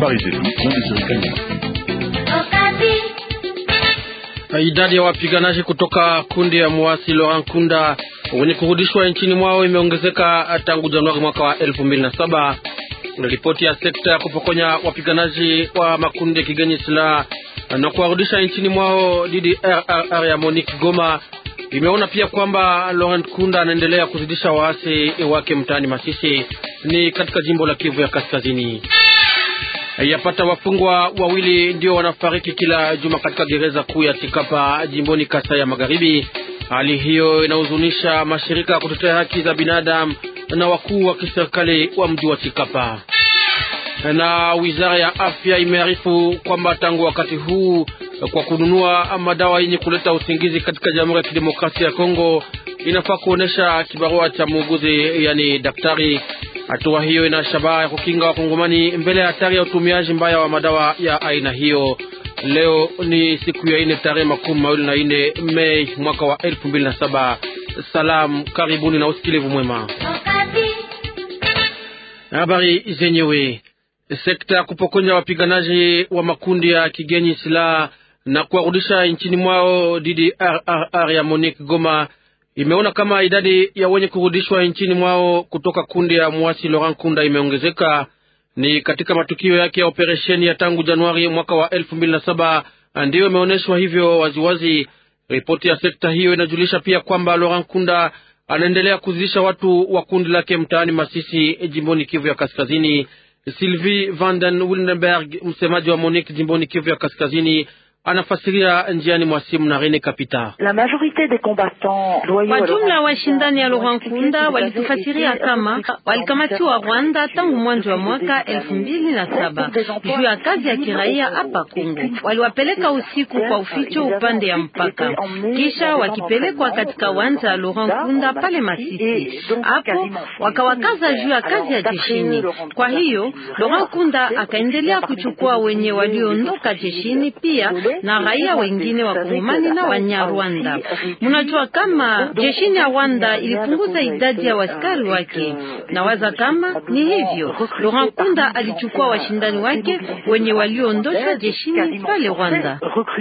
Habari zetu Kanyama. Idadi ya wapiganaji kutoka kundi ya muasi Laurent Kunda wenye kurudishwa nchini mwao imeongezeka tangu Januari mwaka wa elfu mbili na saba. Ripoti ya sekta ya kupokonya wapiganaji wa makundi ya kigeni silaha na kuwarudisha nchini mwao DDRR ya Monique Goma imeona pia kwamba Laurent Kunda anaendelea kuzidisha waasi wake mtaani Masisi ni katika jimbo la Kivu ya Kaskazini. Yapata wafungwa wawili ndio wanafariki kila juma katika gereza kuu ya Chikapa jimboni Kasai ya Magharibi. Hali hiyo inahuzunisha mashirika ya kutetea haki za binadamu na wakuu wa kiserikali wa mji wa Chikapa. Na wizara ya afya imearifu kwamba tangu wakati huu kwa kununua madawa yenye kuleta usingizi katika Jamhuri ya Kidemokrasia ya Kongo inafaa kuonesha kibarua cha muuguzi, yani daktari. Hatua hiyo ina shabaha ya kukinga wakongomani mbele ya hatari ya utumiaji mbaya wa madawa ya aina hiyo. Leo ni siku ya ine tarehe makumi mawili na ine Mei mwaka wa elfu mbili na saba. Salamu, karibuni na usikilivu mwema. Habari zenyewe. Sekta ya kupokonya wapiganaji wa makundi ya kigeni silaha na kuwarudisha nchini mwao DDRR ya Monique Goma imeona kama idadi ya wenye kurudishwa nchini mwao kutoka kundi ya mwasi Laurent Kunda imeongezeka. Ni katika matukio yake ya operesheni ya tangu Januari mwaka wa elfu mbili na saba ndiyo imeonyeshwa hivyo waziwazi. Ripoti ya sekta hiyo inajulisha pia kwamba Laurent Kunda anaendelea kuzidisha watu wa kundi lake mtaani Masisi, jimboni Kivu ya Kaskazini. Sylvie Vanden Wildenberg, msemaji wa Monique jimboni Kivu ya Kaskazini, anafasiria njiani mwa simu na Rene Kapita. Kwa jumla washindani ya Laurent Kunda walitufasiria kama walikamatiwa Rwanda tangu mwanzo wa mwaka elfu mbili na saba juu ya kazi ya kiraia hapa Kongo. Waliwapeleka usiku kwa uficho upande ya mpaka, kisha wakipelekwa katika uwanja ya Laurent Kunda pale Masisi. Hapo wakawakaza juu ya kazi ya jeshini. Kwa hiyo Laurent Kunda akaendelea kuchukua wenye walioondoka jeshini pia na raia wengine wa Kongomani na Wanyarwanda. Mnajua kama jeshini ya Rwanda ilipunguza idadi ya waskari wake, na waza kama ni hivyo Laurent Kunda alichukua washindani wake wenye walioondosha jeshini pale Rwanda.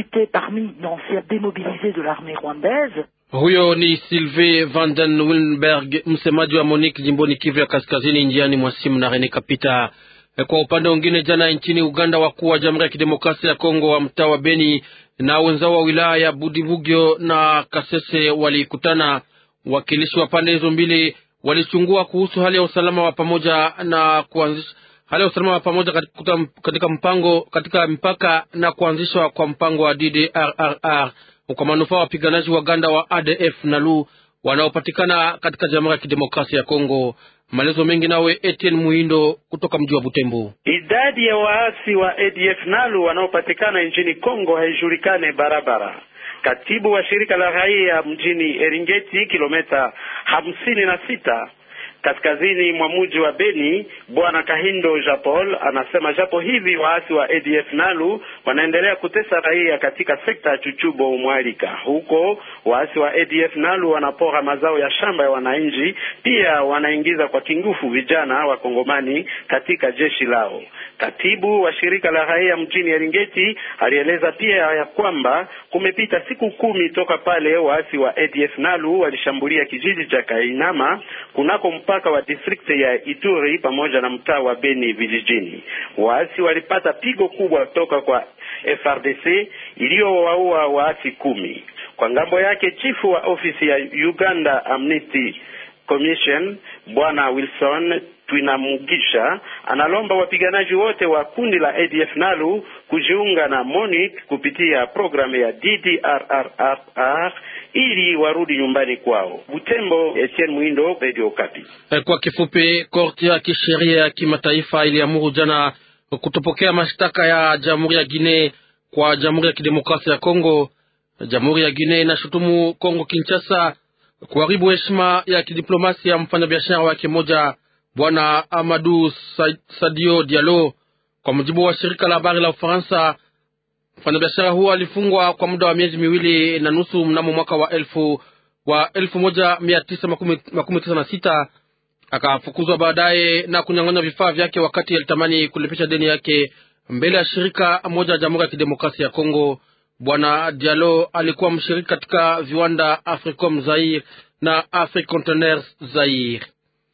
Huyo ni Sylvain Vanden Willenberg, msemaji wa Monique jimboni Kivu ya Kaskazini, njiani mwa simu na Rene Kapita. Kwa upande mwingine, jana nchini Uganda, wakuu wa Jamhuri ya Kidemokrasia ya Kongo wa mtaa wa Beni na wenzao wa wilaya ya Budibugyo na Kasese walikutana. Wakilishi wa pande hizo mbili walichungua kuhusu hali ya usalama wa pamoja na kuanzisha hali ya usalama wa pamoja katika, katika mpango katika mpaka na kuanzishwa kwa mpango wa DDRR kwa manufaa wa wapiganaji wa Uganda wa ADF NALU wanaopatikana katika Jamhuri ya Kidemokrasia ya Kongo. Maelezo mengi nawe Etienne Muhindo kutoka mji wa Butembo. Idadi ya waasi wa ADF NALU wanaopatikana nchini Kongo haijulikane barabara. Katibu wa shirika la raia mjini Eringeti, kilomita hamsini na sita kaskazini mwa mji wa Beni, bwana Kahindo Japol anasema japo hivi waasi wa ADF NALU wanaendelea kutesa raia katika sekta ya Chuchubo Mwalika. Huko waasi wa ADF NALU wanapora mazao ya shamba ya wananchi, pia wanaingiza kwa kingufu vijana wa Kongomani katika jeshi lao. Katibu wa shirika la raia mjini Eringeti alieleza pia ya kwamba kumepita siku kumi toka pale waasi wa ADF NALU walishambulia kijiji cha Kainama kunako mpaka wa district ya Ituri pamoja na mtaa wa Beni vijijini. Waasi walipata pigo kubwa toka kwa FRDC iliyowaua waasi kumi. Kwa ngambo yake, chifu wa ofisi ya Uganda Amnesty Commission Bwana Wilson Twinamugisha analomba wapiganaji wote wa kundi la ADF NALU kujiunga na MONUC kupitia programu ya DDRRR ili warudi nyumbani kwao. Butembo, Etienne Mwindo, Radio Okapi. Kwa kifupi, korti ya kisheria ya kimataifa iliamuru jana kutopokea mashtaka ya Jamhuri ya Guinea kwa Jamhuri ya Kidemokrasia ya Kongo. Jamhuri ya Guinea inashutumu Kongo Kinshasa kuharibu heshima ya kidiplomasia ya mfanyabiashara wake mmoja Bwana Amadou Sadio Diallo. Kwa mujibu wa shirika la habari la Ufaransa, mfanyabiashara huo alifungwa kwa muda wa miezi miwili na nusu mnamo mwaka wa elfu wa elfu moja mia tisa makumi tisa na sita akafukuzwa baadaye na kunyang'anya vifaa vyake wakati alitamani kulipisha deni yake mbele ya shirika moja ya Jamhuri ya Kidemokrasia ya Kongo. Bwana Diallo alikuwa mshiriki katika viwanda Africom Zaire na Africontainers Zaire.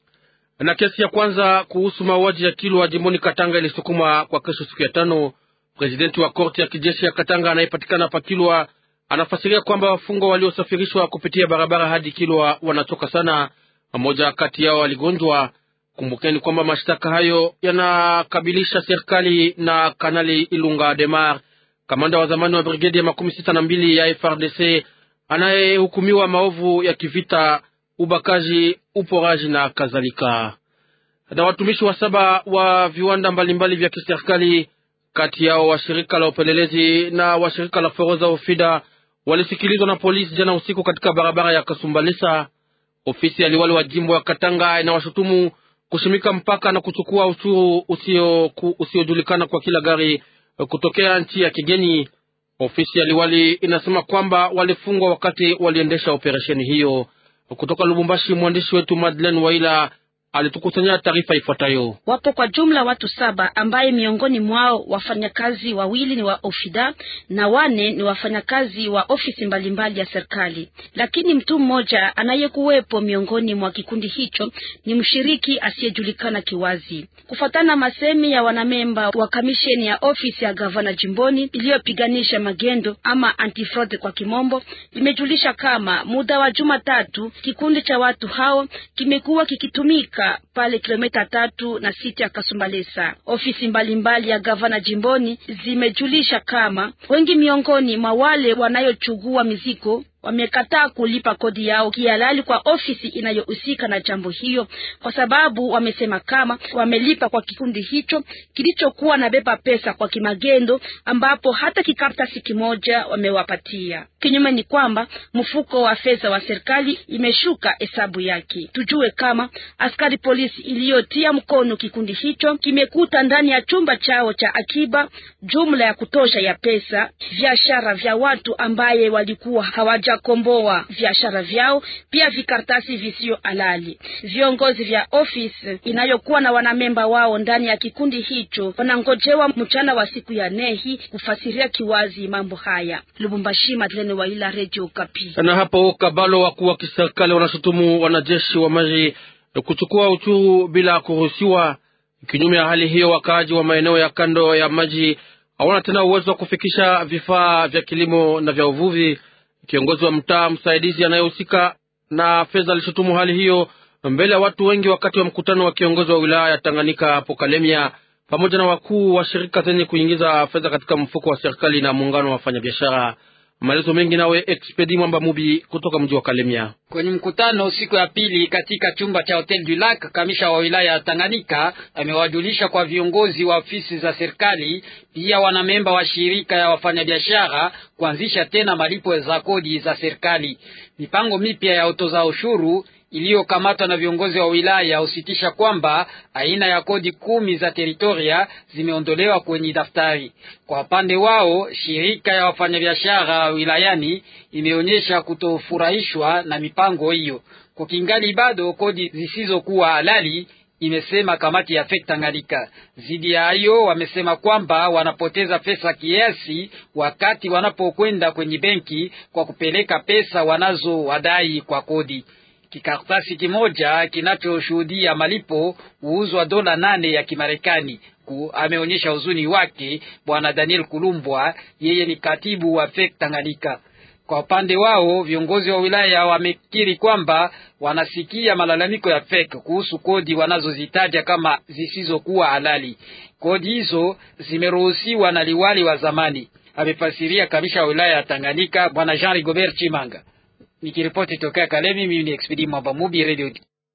Na kesi ya kwanza kuhusu mauaji ya Kilwa jimboni Katanga ilisukuma kwa kesho, siku ya tano. Presidenti wa korti ya kijeshi ya Katanga anayepatikana pa Kilwa anafasiria kwamba wafungwa waliosafirishwa kupitia barabara hadi Kilwa wanachoka sana. Mmoja kati yao aligonjwa. Kumbukeni kwamba mashtaka hayo yanakabilisha serikali na Kanali Ilunga Demar, kamanda wa zamani wa brigedi ya makumi sita na mbili ya FRDC anayehukumiwa maovu ya kivita, ubakaji, uporaji na kadhalika. Na watumishi wa saba wa viwanda mbalimbali vya kiserikali kati yao wa shirika la upelelezi na wa shirika la forodha Ofida walisikilizwa na polisi jana usiku katika barabara ya Kasumbalesa. Ofisi ya liwali wa jimbo ya Katanga inawashutumu kushimika mpaka na kuchukua ushuru usiojulikana kwa kila gari kutokea nchi ya kigeni. Ofisi ya liwali inasema kwamba walifungwa wakati waliendesha operesheni hiyo. Kutoka Lubumbashi, mwandishi wetu Madeleine Waila alitukusanyia taarifa ifuatayo. Wapo kwa jumla watu saba ambaye miongoni mwao wafanyakazi wawili ni wa Ofida na wane ni wafanyakazi wa ofisi mbalimbali ya serikali, lakini mtu mmoja anayekuwepo miongoni mwa kikundi hicho ni mshiriki asiyejulikana kiwazi, kufuatana masemi ya wanamemba wa kamisheni ya ofisi ya gavana jimboni iliyopiganisha magendo ama antifraude kwa kimombo. Imejulisha kama muda wa juma tatu kikundi cha watu hao kimekuwa kikitumika pale kilomita tatu na sita ya Kasumbalesa. Ofisi mbalimbali mbali ya gavana jimboni zimejulisha kama wengi miongoni mwa wale wanayochugua mizigo wamekataa kulipa kodi yao kihalali kwa ofisi inayohusika na jambo hiyo, kwa sababu wamesema kama wamelipa kwa kikundi hicho kilichokuwa na beba pesa kwa kimagendo, ambapo hata kikaratasi kimoja wamewapatia. Kinyume ni kwamba mfuko wa fedha wa serikali imeshuka hesabu yake. Tujue kama askari polisi iliyotia mkono kikundi hicho kimekuta ndani ya chumba chao cha akiba jumla ya kutosha ya pesa, biashara vya watu ambaye walikuwa hawaja komboa biashara vyao, pia vikaratasi visio halali. Viongozi vya ofisi inayokuwa na wanamemba wao ndani ya kikundi hicho wanangojewa mchana wa siku ya nehi kufasiria kiwazi mambo haya. Lubumbashi, Madlene Waila, Radio Kapi. Na hapo Kabalo, wakuu wa kiserikali wanashutumu wanajeshi wa maji kuchukua uchuru bila kuruhusiwa. Kinyume ya hali hiyo, wakaaji wa maeneo ya kando ya maji hawana tena uwezo wa kufikisha vifaa vya kilimo na vya uvuvi. Kiongozi wa mtaa msaidizi anayehusika na fedha alishutumu hali hiyo mbele ya watu wengi wakati wa mkutano wa kiongozi wa wilaya ya Tanganyika hapo Kalemia, pamoja na wakuu wa shirika zenye kuingiza fedha katika mfuko wa serikali na muungano wa wafanyabiashara. Maelezo mengi nawe Expedi Mwamba Mubi kutoka mji wa Kalemia. Kwenye mkutano siku ya pili katika chumba cha Hotel du Lac, kamisha wa wilaya ya Tanganyika amewajulisha kwa viongozi wa ofisi za serikali pia wanamemba wa shirika ya wafanyabiashara kuanzisha tena malipo za kodi za serikali. Mipango mipya ya utoza ushuru iliyokamatwa na viongozi wa wilaya husitisha kwamba aina ya kodi kumi za teritoria zimeondolewa kwenye daftari. Kwa upande wao, shirika ya wafanyabiashara wilayani imeonyesha kutofurahishwa na mipango hiyo. Kwa kingali bado kodi zisizokuwa halali imesema kamati ya FEC Tanganyika. Zidi ya hayo, wamesema kwamba wanapoteza pesa kiasi wakati wanapokwenda kwenye benki kwa kupeleka pesa wanazowadai kwa kodi. Kikaratasi kimoja kinachoshuhudia malipo huuzwa dola nane ya Kimarekani. Ameonyesha huzuni wake bwana Daniel Kulumbwa, yeye ni katibu wa FEC Tanganyika. Kwa upande wao viongozi wa wilaya wamekiri kwamba wanasikia malalamiko ya FEC kuhusu kodi wanazozitaja kama zisizokuwa halali. Kodi hizo zimeruhusiwa na liwali wa zamani, amefasiria kamisha wa wilaya ya Tanganyika bwana Jean Rigobert Chimanga. Nikiripoti tokea Kalemi, mimi ni Expedi Mwamba Mubi, Radio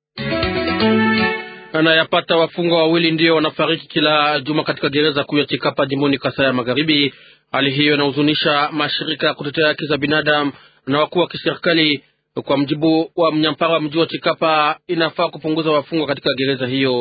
anayapata wafungwa wawili ndio wanafariki kila juma katika gereza kuu ya Chikapa jimboni Kasai ya Magharibi. Hali hiyo inahuzunisha mashirika ya kutetea haki za binadamu na wakuu wa kiserikali. Kwa mjibu wa mnyampara wa mji wa Chikapa, inafaa kupunguza wafungwa katika gereza hiyo.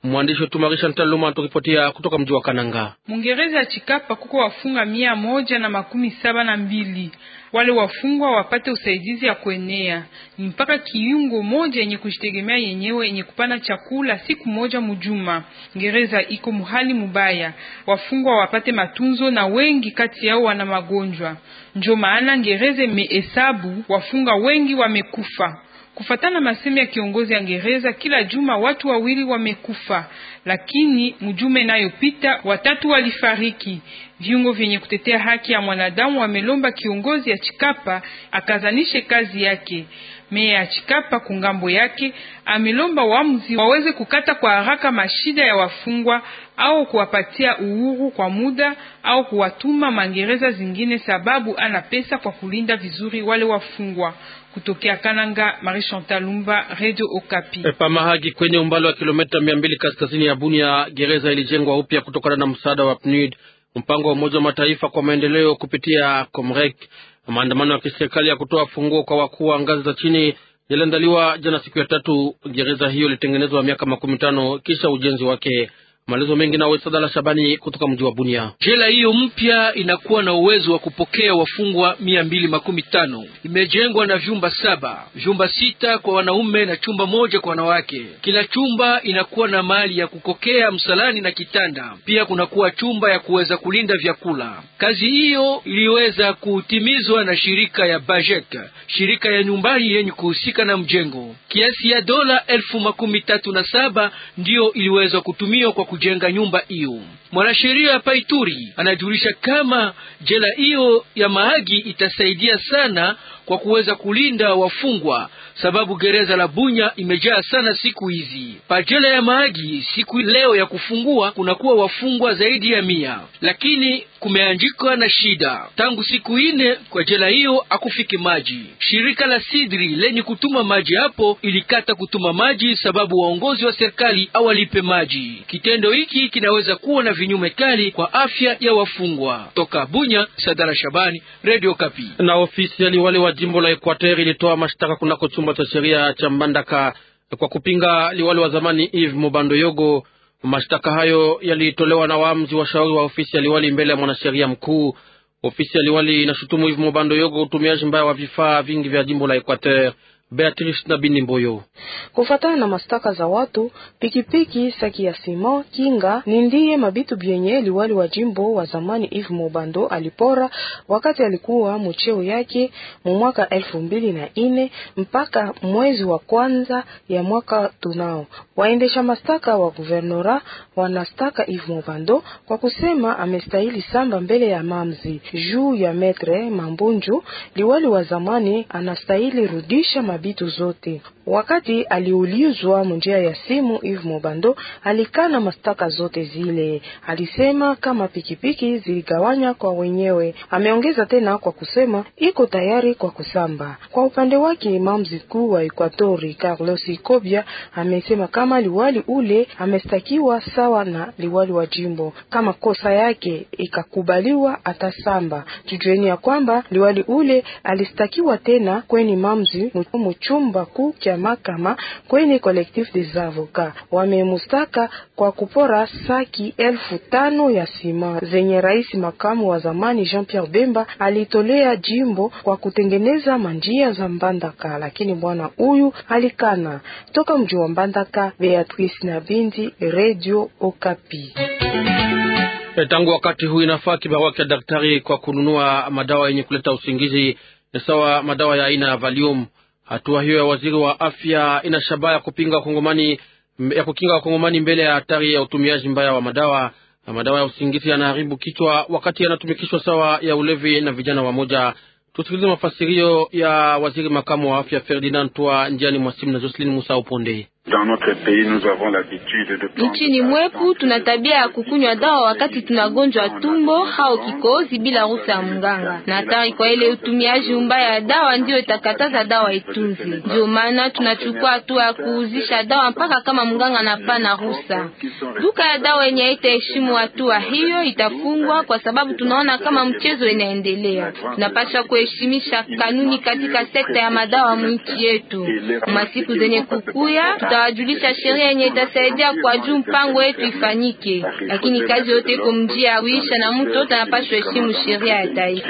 Mwandishi wetu Marisha Ntaluma anaturipotia kutoka mji wa Kananga. Mungereza ya Chikapa kuko wafunga mia moja na makumi saba na mbili wale wafungwa wapate usaidizi ya kuenea ni mpaka kiungo moja yenye kujitegemea yenyewe yenye kupana chakula siku moja mujuma. Gereza iko muhali mubaya, wafungwa wapate matunzo na wengi kati yao wana magonjwa. Njo maana gereza imehesabu wafunga wengi wamekufa. Kufatana masemi ya kiongozi ya gereza, kila juma watu wawili wamekufa, lakini mjuma inayopita watatu walifariki. Viungo vyenye kutetea haki ya mwanadamu wamelomba kiongozi ya Chikapa akazanishe kazi yake. Meya ya Chikapa kungambo yake amelomba waamuzi waweze kukata kwa haraka mashida ya wafungwa au kuwapatia uhuru kwa muda au kuwatuma mangereza zingine, sababu ana pesa kwa kulinda vizuri wale wafungwa. Kutokea Kananga, Marie Chantal Lumba, Radio Okapi. Pa Mahagi kwenye umbali wa kilomita mia mbili kaskazini ya Bunia, gereza ilijengwa upya kutokana na msaada wa PNUD, mpango wa Umoja wa Mataifa kwa maendeleo kupitia Comrec. Maandamano ya kiserikali ya kutoa funguo kwa wakuu wa ngazi za chini yaliandaliwa jana siku ya tatu. Gereza hiyo ilitengenezwa miaka makumi tano kisha ujenzi wake. Maelezo mengi na Wesadala Shabani kutoka mji wa Bunia. Jela hiyo mpya inakuwa na uwezo wa kupokea wafungwa mia mbili makumi tano. Imejengwa na vyumba saba, vyumba sita kwa wanaume na chumba moja kwa wanawake. Kila chumba inakuwa na mahali ya kukokea msalani na kitanda, pia kunakuwa chumba ya kuweza kulinda vyakula. Kazi hiyo iliweza kutimizwa na shirika ya Bajek, shirika ya nyumbani yenye kuhusika na mjengo. Kiasi ya dola elfu makumi tatu na saba ndiyo iliweza kutumiwa kwa kujenga nyumba hiyo. Mwanasheria Paituri anajulisha kama jela hiyo ya Mahagi itasaidia sana kwa kuweza kulinda wafungwa, sababu gereza la Bunya imejaa sana siku hizi. Pa jela ya Mahagi siku leo ya kufungua kunakuwa wafungwa zaidi ya mia, lakini kumeandikwa na shida tangu siku ine kwa jela hiyo akufiki maji. Shirika la Sidri lenye kutuma maji hapo ilikata kutuma maji sababu waongozi wa serikali awalipe maji. Kitendo hiki kinaweza kuwa na vinyume kali kwa afya ya wafungwa. Toka Bunya, Sadara Shabani, Radio Kapi. Na ofisi ya liwali wa jimbo la Equateur ilitoa mashtaka kunako chumba cha sheria cha Mbandaka kwa kupinga liwali wa zamani Yves Mobando Yogo. Mashtaka hayo yalitolewa na waamuzi wa shauri wa ofisi ya liwali mbele ya mwanasheria mkuu. Ofisi ya liwali inashutumu Yves Mobando Yogo utumiaji mbaya wa vifaa vingi vya jimbo la Equateur. Beatrice na Bini Mboyo. Kufatana na mastaka za watu, pikipiki, saki ya sima, kinga ni ndiye mabitu byenye liwali wa jimbo wa zamani Yves Mobando alipora wakati alikuwa mcheo yake mu mwaka elfu mbili na ine mpaka mwezi wa kwanza ya mwaka tunao. Waendesha mastaka wa guvernora wanastaka Yves Mobando kwa kusema amestahili samba mbele ya mamzi juu ya metre Mambunju. Liwali wa zamani anastahili rudisha mabitu zote. Wakati aliulizwa munjia ya simu, Yves Mobando alikana mastaka zote zile. Alisema kama pikipiki ziligawanya kwa wenyewe. Ameongeza tena kwa kusema iko tayari kwa kusamba. Kwa upande wake, mamzi kuu wa Ekwatori Carlos Ikobia amesema kama liwali ule amestakiwa sawa na liwali wa jimbo, kama kosa yake ikakubaliwa atasamba. Tujueni ya kwamba liwali ule alistakiwa tena kweni mamzi muchumba kuu kya makama kwenye collectif des avocats. Wamemustaka kwa kupora saki elfu tano ya sima zenye rais makamu wa zamani Jean Pierre Bemba alitolea jimbo kwa kutengeneza manjia za Mbandaka, lakini bwana huyu alikana. Toka mji wa Mbandaka, Beatrice na Bindi, Radio Okapi. Tangu wakati huu inafaa kibarua cha daktari kwa kununua madawa yenye kuleta usingizi sawa madawa ya aina ya Valium. Hatua hiyo ya waziri wa afya ina shabaha ya kupinga wakongomani ya kukinga wakongomani mbele ya hatari ya utumiaji mbaya wa madawa. Na madawa ya usingizi yanaharibu kichwa wakati yanatumikishwa sawa ya ulevi na vijana wamoja. Tusikilize mafasirio ya waziri makamu wa afya Ferdinand Twa njiani mwasimu na Jocelyn Musa Uponde. Nchini mwepu tuna tabia ya kukunywa dawa wakati tunagonjwa tumbo au kikohozi bila ruhusa ya mganga, na hatari kwa ile utumiaji mbaya ya dawa ndiyo itakataza dawa itunze. Ndio maana tunachukua hatua ya kuuzisha dawa mpaka kama mganga anapana ruhusa. Duka ya dawa yenye haitaheshimu hatua hiyo itafungwa, kwa sababu tunaona kama mchezo inaendelea. Tunapaswa kuheshimisha kanuni katika sekta ya madawa mwinchi yetu. Masiku zenye kukuya tutawajulisha sheria yenye itasaidia kwa juu mpango wetu ifanyike, lakini kazi yote iko mjia ya Arusha na mtu yote anapaswa heshimu sheria ya taifa.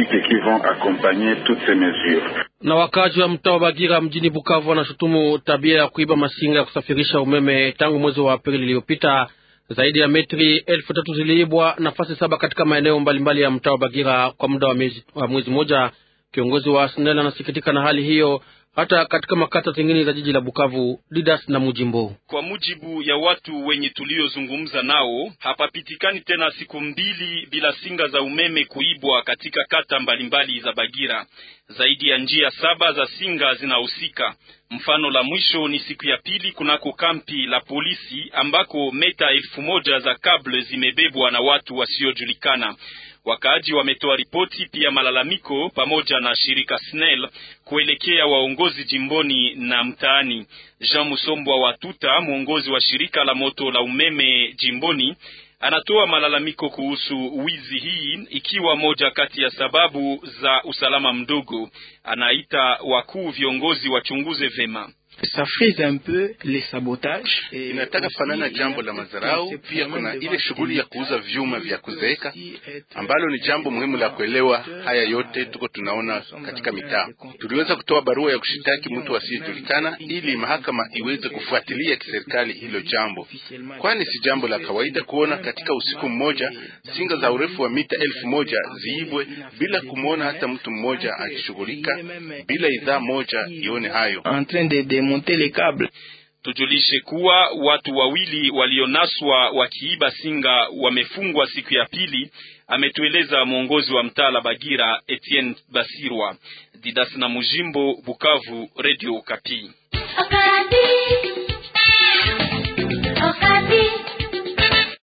Na wakazi wa mtaa wa Bagira mjini Bukavu wanashutumu tabia ya kuiba masinga ya kusafirisha umeme tangu mwezi wa Aprili iliyopita. Zaidi ya metri elfu tatu ziliibwa nafasi saba katika maeneo mbalimbali ya mtaa wa Bagira kwa muda wa mwezi, wa mwezi moja. Kiongozi wa SNEL anasikitika na hali hiyo hata katika makata zingine za jiji la Bukavu. Didas na Mujimbo. Kwa mujibu ya watu wenye tuliozungumza nao, hapapitikani tena siku mbili bila singa za umeme kuibwa katika kata mbalimbali za Bagira. Zaidi ya njia saba za singa zinahusika. Mfano la mwisho ni siku ya pili kunako kampi la polisi ambako meta elfu moja za kable zimebebwa na watu wasiojulikana. Wakaaji wametoa ripoti pia malalamiko pamoja na shirika SNEL kuelekea waongozi jimboni na mtaani. Jean Musombwa wa Tuta, mwongozi wa shirika la moto la umeme jimboni, anatoa malalamiko kuhusu wizi hii ikiwa moja kati ya sababu za usalama mdogo. Anaita wakuu viongozi wachunguze vema. Inataka fanana jambo la madharau. Pia kuna ile shughuli ya kuuza vyuma vya kuzeeka ambalo ni jambo muhimu la kuelewa. Haya yote tuko tunaona katika mitaa. Tuliweza kutoa barua ya kushitaki mtu asiyejulikana ili mahakama iweze kufuatilia kiserikali hilo jambo, kwani si jambo la kawaida kuona katika usiku mmoja singa za urefu wa mita elfu moja ziibwe bila kumwona hata mtu mmoja akishughulika, bila idhaa moja ione hayo. Tujulishe kuwa watu wawili walionaswa wakiiba singa wamefungwa siku ya pili, ametueleza mwongozi wa mtaa la Bagira Etienne Basirwa. Didas na Mujimbo, Bukavu, Radio Kapi.